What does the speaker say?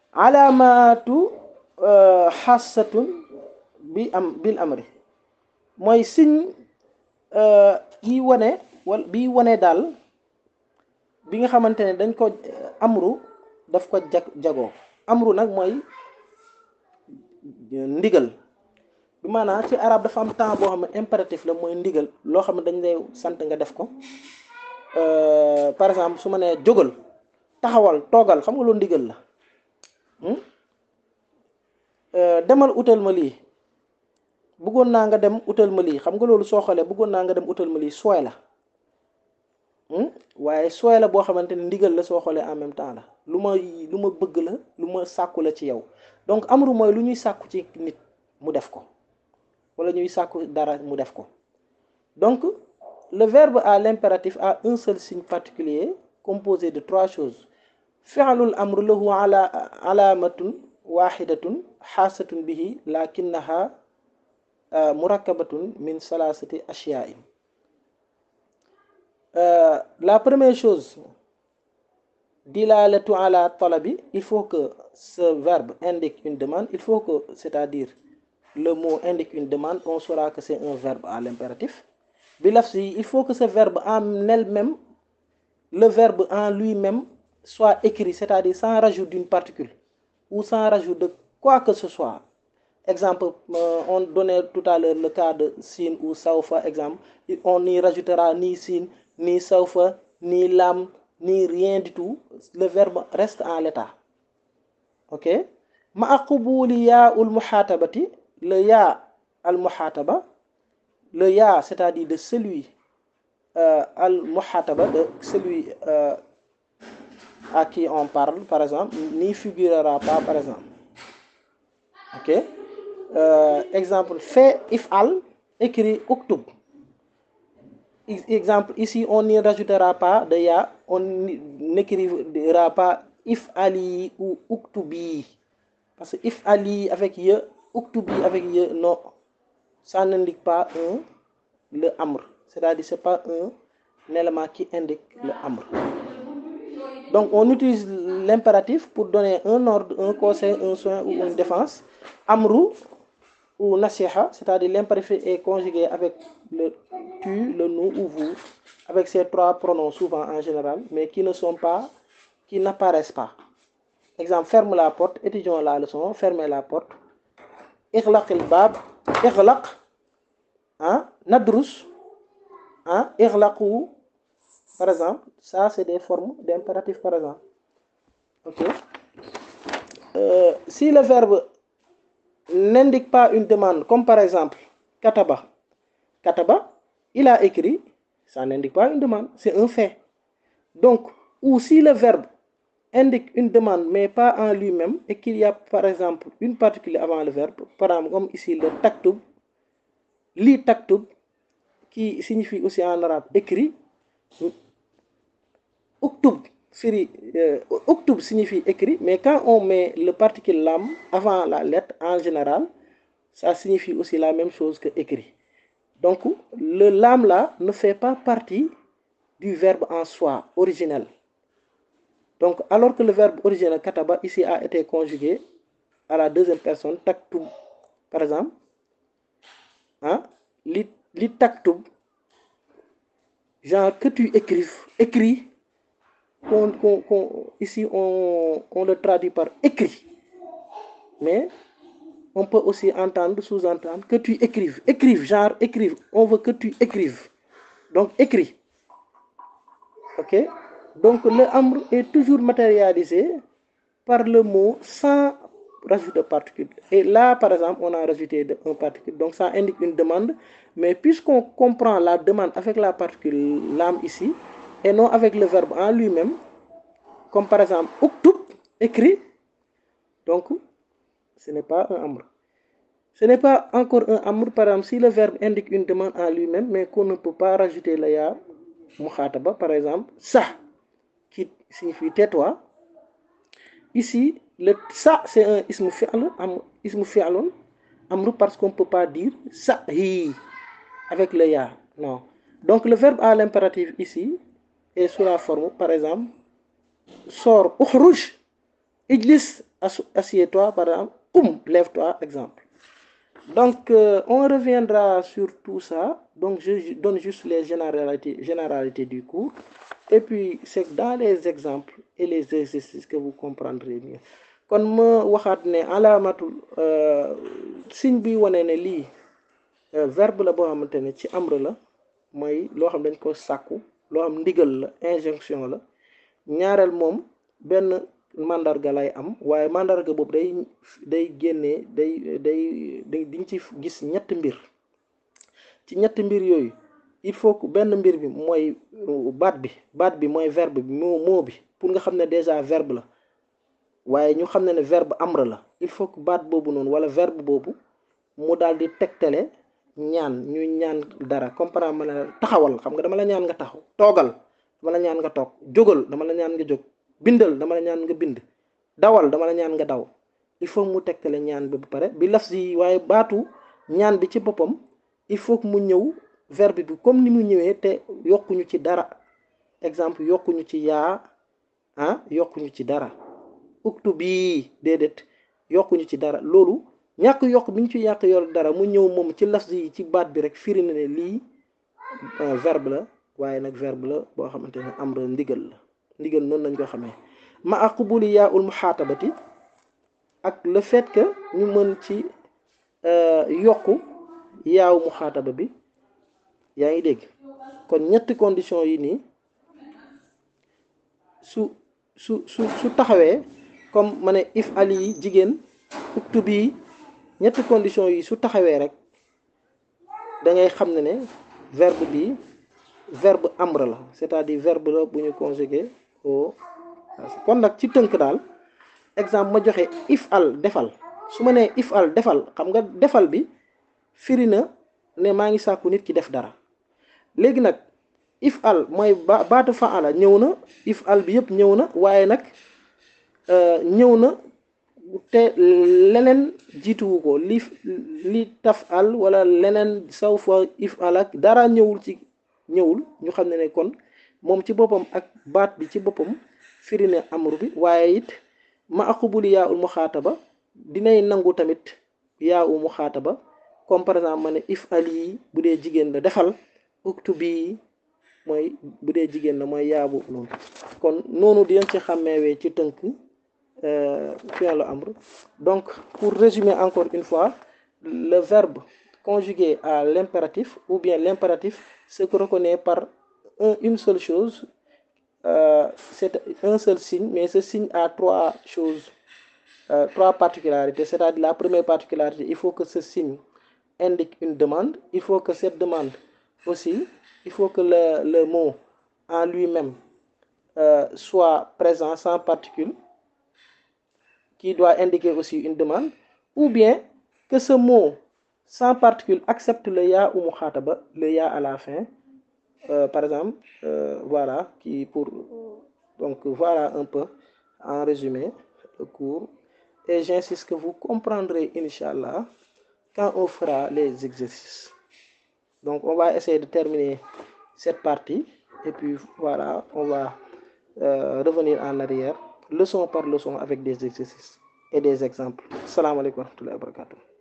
alaamatu xaasatun bi am bil amri mooy signe yi wane wala bi wane daal bi nga xamante ne dañ ko amru daf ko jag jagoo amru nag mooy ndigal bi maanaam ci arab dafa am temps boo xam ne impératif la mooy ndigal loo xam ne dañ lay sant nga def ko par exemple su ma nee jógal taxawal toogal xam nga loolu ndigal la demal utal ma lii bëggoon naa nga dem utal ma lii xam nga loolu soo xoolee bëggoon naa nga dem utal ma lii sooy la waaye sooy la boo xamante ne ndigal la soo xoolee en même temps la lu ma lu ma bëgg la lu ma sàkku la ci yow donc amru mooy lu ñuy sàkku ci nit mu def ko wala ñuy sàkku dara mu def ko donc le verbe à l'impératif a un seul signe particulier composé de trois choses fi'lul amr lahu ala alaamatun waxidatun xaasatun bihi lakinnaha murakkabatun min salasati ashyain la première chose dilalatu ala talabi il faut que ce verbe indique une demande il faut que c'est-à-dire le mot indique une demande on saura que c'est un verbe à l'impératif bi lafzi il faut que ce verbe en elle-même le verbe en lui-même soit écrit c'est-à-dire sans rajout d'une particule ou sans rajout de quoi que ce soit exemple euh, on donnait tout à l'heure le cas de sin ou sawfa exemple on n'y rajoutera ni sin ni sawfa ni lam ni rien du tout le verbe reste en l'état ok ma qubuli yaa ul muhatabati le yaa al muhataba le yaa c'est-à-dire de celui euh, al muhataba de celui euh, à qui on parle par exemple n'y figurera pas par exemple ok euh, exemple fait if'al écrit uktub exemple ici on n'y rajoutera pas de ya on n'écrira pas if'ali ou uktubi parce que if'ali avec ye uktubi avec ye non ça n'indique pas un le amr c'est-à-dire c'est pas un, un élément qui indique le amr donc on utilise l'impératif pour donner un ordre un conseil un soin ou une défense amru ou nasiha c'est-à-dire l'impératif est conjugué avec le tu le nous ou vous avec ces trois pronoms souvent en général mais qui ne sont pas qui n'apparaissent pas exemple ferme la porte étudions la leçon fermez la porte ighlaq al bab ighlaq ah nadrus ah ighlaqu par exemple ça c'est des formes d'impératif par exemple ok euh, si le verbe n'indique pas une demande comme par exemple kataba kataba il a écrit ça n'indique pas une demande c'est un fait donc ou si le verbe indique une demande mais pas en lui-même et qu'il y a par exemple une particule avant le verbe par exemple comme ici le taktub li taktub qui signifie aussi en arabe écrit uktub firi euh, uktub signifie écrit mais quand on met le particule lam avant la lettre en général ça signifie aussi la même chose que écrit donc le lam là ne fait pas partie du verbe en soi originel donc alors que le verbe originel kataba ici a été conjugué à la deuxième personne taktub par exemple ah li li taktub genre que tu écrives écris qu'on, qu'on, qu'on, ici on, on le traduit par écrit mais on peut aussi entendre sous-entendre que tu écrives écrive genre écrive on veut que tu écrives donc écris ok donc le amr est toujours matérialisé par le mot sans rajout de particule et là par exemple on a rajouté de, un particule donc ça indique une demande mais puisqu'on comprend la demande avec la particule lam ici et non avec le verbe en lui-même comme par exemple uktub écrit donc ce n'est pas un amr ce n'est pas encore un amr par exemple si le verbe indique une demande en lui-même mais qu'on ne peut pas rajouter le ya mukhataba par exemple ça qui signifie tais-toi ici le ça c'est un ismu fi'l am ismu fi'lun amr parce qu'on peut pas dire ça hi avec le ya non donc le verbe à l'impératif ici est sous la forme par exemple sors ukhruj ijlis assieds-toi par exemple um lève-toi exemple donc euh, on reviendra sur tout ça donc je donne juste les généralités généralités du cours et puis c'est dans les exemples et les exercices que vous comprendrez mieux kon ma waxaat ne alaamatul signe bi wane ne lii verbe la boo xamante ne ci amr la mooy loo xam dañ ko sàkku loo xam ndigal la injonction la ñaareel moom benn mandarga lay am waaye mandarga boobu day day génnee day day day diñ ci gis ñetti mbir ci ñetti mbir yooyu il faut que benn mbir bi mooy baat bi baat bi mooy verbe bi moo moo bi pour nga xam ne déjà verbe la waaye ñu xam ne ne verbe amr la il faut que baat boobu noonu wala verbe boobu mu daal di tegtale ñaan ñu ñaan dara comme par exemple ma ne taxawal xam nga dama la ñaan nga taxaw toogal dama la ñaan nga toog jógal dama la ñaan nga jóg bindal dama la ñaan nga bind dawal dama la ñaan nga daw il faut mu tegtale ñaan bi ba pare bi laf si waaye baatu ñaan bi ci boppam il faut que mu ñëw verbe bi comme ni mu ñëwee te yokkuñu ci dara exemple yokkuñu ci yaa ah yokkuñu ci dara uktu bii déedéet yokkuñu ci dara loolu ñàkk yokk bi ñu ci yàq yor dara mu ñëw moom ci laf yi ci baat bi rek firi na ne lii verbe la waaye nag verbe la boo xamante ne amr ndigal la ndigal noonu lañ ko xamee ma aqbuli yaa ul muxaatabati ak le fait que ñu mën ci yokku yaaw muxaataba bi yaa ngi dégg kon ñetti condition yi nii su su su su taxawee comme ma ne if ali yi jigéen uktu bii ñetti condition yi su taxawee rek da ngay xam ne ne verbe bi verbe amr la c'est-à-dire verbe la bu ñu conjugué au kon nag ci tënk daal exemple ma joxe if al defal su ma nee if al defal xam nga defal bi firi na ne maa ngi sàkku nit ki def dara léegi nag if al mooy ba baatu faala ñëw na if al bi yëpp ñëw na waaye nag ñëw na te leneen jiituwu ko li li taf al wala leneen saw fa if al ak dara ñëwul ci ñëwul ñu xam ne ne kon moom ci boppam ak baat bi ci boppam firi ne amru bi waaye it ma aqubuli yaa ul muxaataba dinay nangu tamit yaa u muxaataba comme par exemple ma ne if ali bu dee jigéen la defal uktu bi mooy bu dee jigéen la mooy yaa boobu noonu kon noonu dinañ ci xàmmeewee ci tënk fi'l amr donc pour résumer encore une fois le verbe conjugué à l'impératif ou bien l'impératif se reconnaît par un, une seule chose euh, c'est un seul signe mais ce signe a trois choses euh, trois particularités c'est-à-dire la première particularité il faut que ce signe indique une demande il faut que cette demande aussi il faut que le, le mot en lui-même euh, soit présent sans particule qui doit indiquer aussi une demande ou bien que ce mot sans particule accepte le ya ou mukhataba le ya à la fin euh, par exemple euh, voilà qui pour donc voilà un peu en résumé le cours et j'insiste que vous comprendrez Inch'Allah quand on fera les exercices donc on va essayer de terminer cette partie et puis voilà on va euh, revenir en arrière leçon par leçon avec des exercices et des exemples. Salam alaikum wa rahmatullahi wa barakatuh.